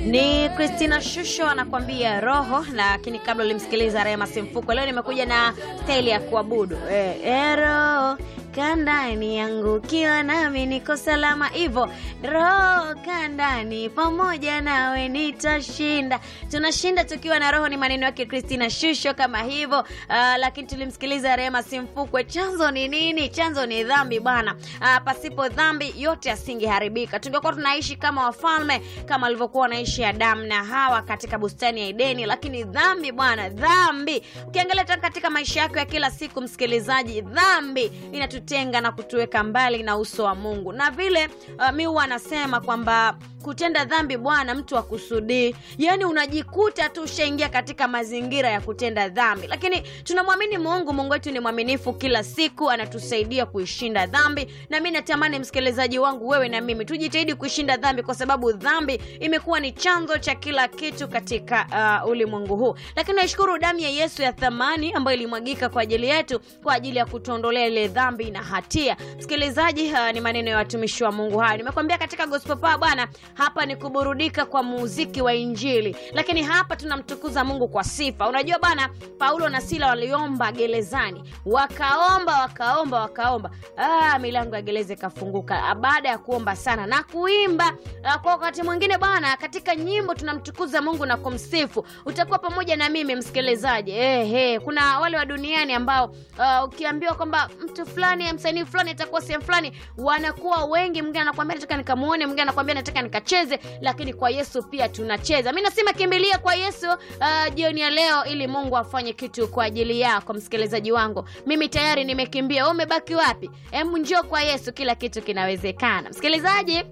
Ni Christina Shusho anakwambia roho, lakini kabla ulimsikiliza Rema Simfuko. Leo nimekuja na staili ya kuabudu eh, ero kandani yangu ukiwa nami niko salama, hivyo roho kandani pamoja nawe nitashinda. Tunashinda tukiwa na roho, ni maneno yake Christina Shusho kama hivyo. Uh, lakini tulimsikiliza Rema Simfukwe. Chanzo ni nini? Chanzo ni dhambi bwana. Uh, pasipo dhambi yote asingeharibika, tungekuwa tunaishi kama wafalme kama walivyokuwa wanaishi Adamu na Hawa katika bustani ya Edeni. Lakini dhambi bwana, dhambi ukiangalia hata katika maisha yako ya kila siku, msikilizaji, dhambi inatutenga na kutuweka mbali na uso wa Mungu, na vile uh, mi huwa anasema kwamba kutenda dhambi bwana, mtu akusudii, yaani unajikuta tu ushaingia katika mazingira ya kutenda dhambi, lakini tunamwamini Mungu. Mungu wetu ni mwaminifu, kila siku anatusaidia kuishinda dhambi, na mi natamani msikilizaji wangu, wewe na mimi tujitahidi kuishinda dhambi, kwa sababu dhambi imekuwa ni chanzo cha kila kitu katika uh, ulimwengu huu. Lakini naishukuru damu ya Yesu ya thamani ambayo ilimwagika kwa ajili yetu, kwa ajili ya kutuondolea ile dhambi na hatia. Msikilizaji, uh, ni maneno ya watumishi wa Mungu hayo. Nimekwambia katika gospel power bwana hapa ni kuburudika kwa muziki wa Injili, lakini hapa tunamtukuza Mungu kwa sifa. Unajua bana, Paulo na Sila waliomba gerezani, wakaomba wakaomba wakaomba, ah, milango ya gereza ikafunguka baada ya kuomba sana na kuimba. Ah, kwa wakati mwingine bwana, katika nyimbo tunamtukuza Mungu na kumsifu. Utakuwa pamoja na mimi msikilizaji. Eh, eh, kuna wale wa duniani ambao uh, ukiambiwa kwamba mtu fulani msanii fulani atakuwa sehemu fulani, wanakuwa wengi. Mwingine anakuambia nataka nikamuone, mwingine anakuambia nataka nikacheze, lakini kwa Yesu pia tunacheza. Mi nasema kimbilia kwa Yesu uh, jioni ya leo, ili Mungu afanye kitu kwa ajili yako msikilizaji wangu. Mimi tayari nimekimbia, wewe umebaki wapi? Hebu njoo kwa Yesu, kila kitu kinawezekana msikilizaji.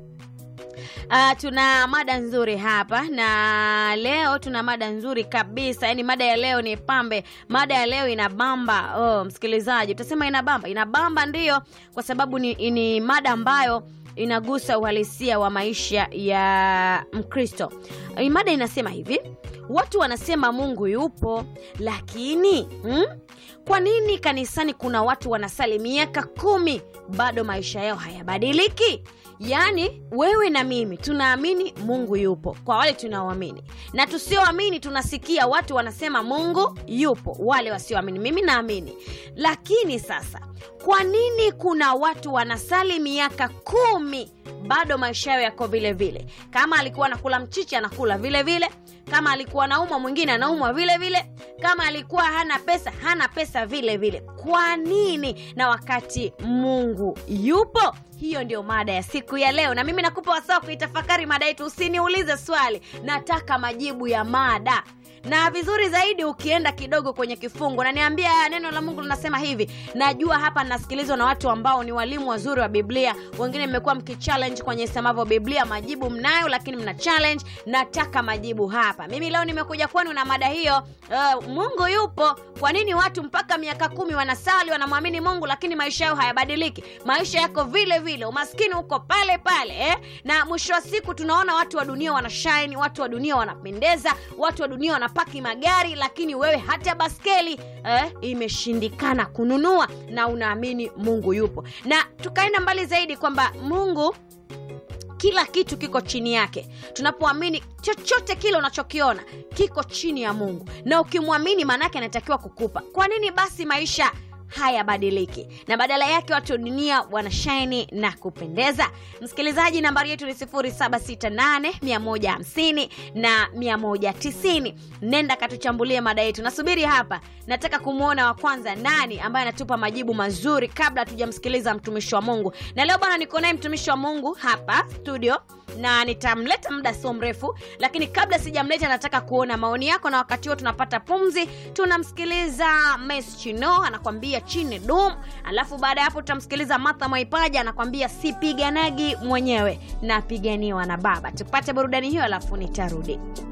Uh, tuna mada nzuri hapa na leo tuna mada nzuri kabisa, yaani mada ya leo ni pambe. Mada ya leo inabamba. Oh, msikilizaji, utasema inabamba, inabamba ndiyo, kwa sababu ni, ni mada ambayo inagusa uhalisia wa maisha ya Mkristo. Mada inasema hivi: watu wanasema Mungu yupo, lakini hmm? kwa nini kanisani kuna watu wanasali miaka kumi bado maisha yao hayabadiliki? Yaani wewe na mimi tunaamini Mungu yupo, kwa wale tunaoamini, na tusioamini tunasikia watu wanasema Mungu yupo, wale wasioamini. Mimi naamini, lakini sasa, kwa nini kuna watu wanasali miaka kumi bado maisha yao yako vile vile? Kama alikuwa anakula mchichi anakula vile vile, kama alikuwa anaumwa mwingine anaumwa vile vile, kama alikuwa hana pesa hana pesa vile vile. Kwa nini? Na wakati Mungu yupo. Hiyo ndio mada ya siku ya leo, na mimi nakupa wasaa kuitafakari mada yetu. Usiniulize swali, nataka majibu ya mada na vizuri zaidi ukienda kidogo kwenye kifungu na niambia neno la Mungu linasema hivi. Najua hapa nasikilizwa na watu ambao ni walimu wazuri wa Biblia, wengine mmekuwa mkichallenge kwenye semavyo Biblia, majibu mnayo, lakini mna challenge. Nataka majibu hapa. Mimi leo nimekuja kwenu na mada hiyo. Uh, Mungu yupo. Kwa nini watu mpaka miaka kumi wanasali wanamwamini Mungu, lakini maisha yao hayabadiliki? Maisha yako vile vile, umaskini uko pale pale eh? Na mwisho wa siku tunaona watu wa dunia wanashine, watu wa dunia wanapendeza, watu wa dunia wana paki magari lakini wewe hata baskeli eh, imeshindikana kununua na unaamini Mungu yupo. Na tukaenda mbali zaidi kwamba Mungu kila kitu kiko chini yake. Tunapoamini chochote kile unachokiona kiko chini ya Mungu, na ukimwamini maanake anatakiwa kukupa. Kwa nini basi maisha hayabadiliki na badala yake watu wa dunia wanashaini na kupendeza. Msikilizaji, nambari yetu ni 0768150150 na 190. Nenda katuchambulie mada yetu, nasubiri hapa. Nataka kumwona wa kwanza nani ambaye anatupa majibu mazuri kabla hatujamsikiliza mtumishi wa Mungu. Na leo bwana, niko naye mtumishi wa Mungu hapa studio na nitamleta muda sio mrefu, lakini kabla sijamleta, nataka kuona maoni yako, na wakati huo tunapata pumzi, tunamsikiliza Mes Chino anakwambia chini dum, alafu baada ya hapo tutamsikiliza Martha Mwaipaja anakwambia sipiganagi mwenyewe, napiganiwa na Baba. Tupate burudani hiyo, alafu nitarudi.